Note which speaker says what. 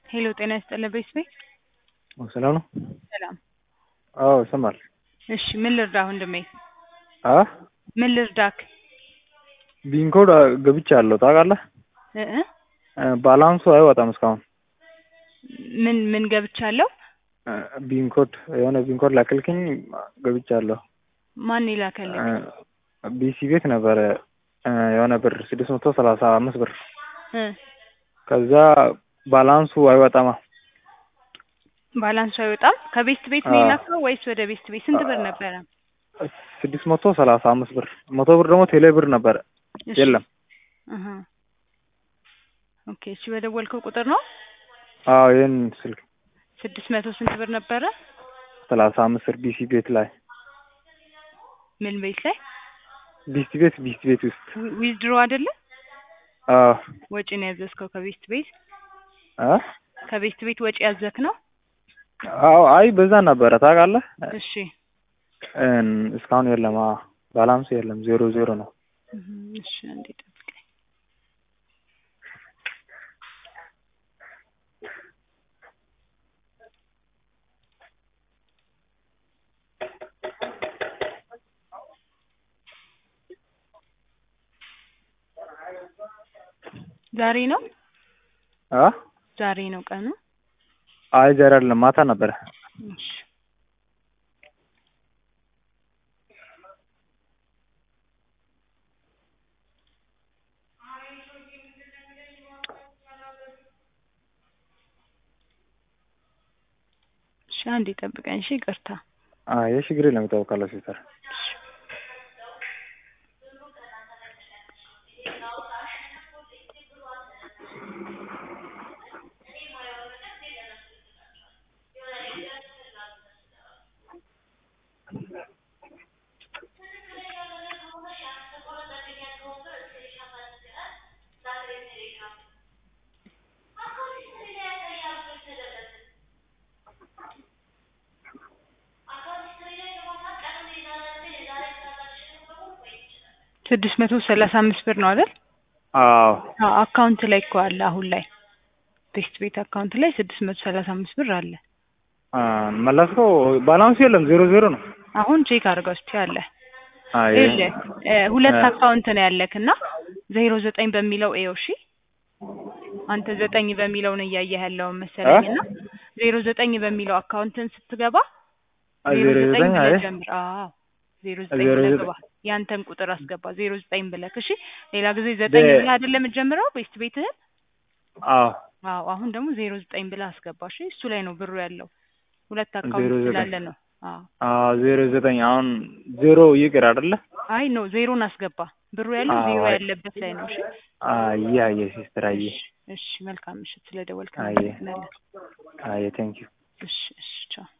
Speaker 1: ሄሎ ጤና ይስጥልኝ ቤተሰቤ
Speaker 2: ሰላም ነው?
Speaker 1: ሰላም።
Speaker 2: አዎ ይሰማል።
Speaker 1: እሺ ምን ልርዳህ ወንድሜ?
Speaker 2: አ
Speaker 1: ምን ልርዳክ?
Speaker 2: ቢንኮድ ገብቻለሁ ታውቃለህ?
Speaker 1: እ እ
Speaker 2: እ ባላንሱ አይወጣም እስካሁን።
Speaker 1: ምን ምን ገብቻለሁ?
Speaker 2: እ ቢንኮድ የሆነ ቢንኮድ ላክልክኝ ገብቻለሁ።
Speaker 1: ማን ይላከልህ?
Speaker 2: እ ቢሲ ቤት ነበረ እ የሆነ ብር ስድስት መቶ ሰላሳ አምስት ብር
Speaker 1: እ
Speaker 2: ከዛ ባላንሱ አይወጣማ።
Speaker 1: ባላንሱ አይወጣም። ከቤስት ቤት ነው
Speaker 2: አዎ።
Speaker 1: የላከው ወይስ ወደ ቤስት ቤት? ስንት ብር ነበረ?
Speaker 2: ስድስት መቶ ሰላሳ አምስት ብር መቶ ብር ደግሞ ቴሌ ብር ነበረ
Speaker 1: እሺ።
Speaker 2: የለም።
Speaker 1: እህ ኦኬ። እሺ በደወልከው ቁጥር ነው
Speaker 2: አዎ ይህን ስልክ
Speaker 1: ስድስት መቶ ስንት ብር ነበረ?
Speaker 2: ሰላሳ አምስት ብር ቢሲ ቤት ላይ
Speaker 1: ምን ቤት ላይ?
Speaker 2: ቢሲ ቤት ቢሲ ቤት ውስጥ
Speaker 1: ዊ- ዊዝድሮ አይደለ?
Speaker 2: አዎ
Speaker 1: ወጪ ነው ያዘዝከው ከቤስት ቤት?
Speaker 2: አ
Speaker 1: ከቤስት ቤት ወጪ ያዘክ ነው?
Speaker 2: አዎ አይ በዛ ነበረ ታውቃለህ።
Speaker 1: እሺ።
Speaker 2: እን እስካሁን የለም። አዎ ባላንሱ የለም ዜሮ ዜሮ ነው።
Speaker 1: እህ እሺ አንዴ ጠብቀኝ። ዛሬ ነው
Speaker 2: አ
Speaker 1: ዛሬ ነው ቀኑ?
Speaker 2: አይ ዛሬ አይደለም ማታ ነበረ።
Speaker 1: እሺ። እሺ አንዴ ጠብቀኝ። እሺ ይቅርታ።
Speaker 2: አይ ችግር የለም ይታወቃል ሲስተር።
Speaker 1: ስድስት መቶ ሰላሳ አምስት ብር ነው አይደል?
Speaker 2: አዎ
Speaker 1: አዎ አካውንት ላይ እኮ አለ አሁን ላይ ቤስት ቤት አካውንት ላይ ስድስት መቶ ሰላሳ አምስት ብር አለ።
Speaker 2: አ መለስከው ባላንሱ የለም ዜሮ ዜሮ ነው።
Speaker 1: አሁን ቼክ አድርገው እስኪ አለ
Speaker 2: አይ
Speaker 1: ይኸውልህ እ ሁለት
Speaker 2: እ
Speaker 1: አካውንት ነው ያለክ እና ዜሮ ዘጠኝ በሚለው ኤው እሺ አንተ ዘጠኝ በሚለው ነው እያየህ ያለው መሰለኝ እና ዜሮ ዘጠኝ በሚለው አካውንትን ስትገባ
Speaker 2: አይ
Speaker 1: ዜሮ
Speaker 2: ዜሮ
Speaker 1: ዘጠኝ
Speaker 2: ዘጠኝ አይ
Speaker 1: ብለህ ጀምር። አዎ ዜሮ ዘጠኝ
Speaker 2: ዜሮ
Speaker 1: ብለህ
Speaker 2: ዘጠኝ
Speaker 1: ግባ። ያንተን ቁጥር አስገባ ዜሮ ዘጠኝ ብለህ እሺ። ሌላ ጊዜ ዘጠኝ
Speaker 2: በ-
Speaker 1: ብለህ አይደለም የምትጀምረው ቤስት ቤትህን?
Speaker 2: አዎ
Speaker 1: አዎ አሁን ደግሞ ዜሮ ዘጠኝ ብለህ አስገባ እሺ። እሱ ላይ ነው ብሩ ያለው ሁለት
Speaker 2: ዜሮ
Speaker 1: አካውንት
Speaker 2: ዘጠኝ
Speaker 1: ስላለ ነው። አዎ
Speaker 2: አዎ ዜሮ ዘጠኝ አሁን ዜሮ ይቅር አይደለ?
Speaker 1: አይ ነው ዜሮን አስገባ። ብሩ ያለው
Speaker 2: አዎ
Speaker 1: ዜሮ
Speaker 2: አይ
Speaker 1: ያለበት ላይ ነው እሺ።
Speaker 2: አየ አየ ሲስተር አየ
Speaker 1: እሺ እሺ መልካም ምሽት። ስለደወልክ
Speaker 2: አየ
Speaker 1: እናመሰግናለን።
Speaker 2: አየ ቴንክ ዩ
Speaker 1: እሺ እሺ ቻው።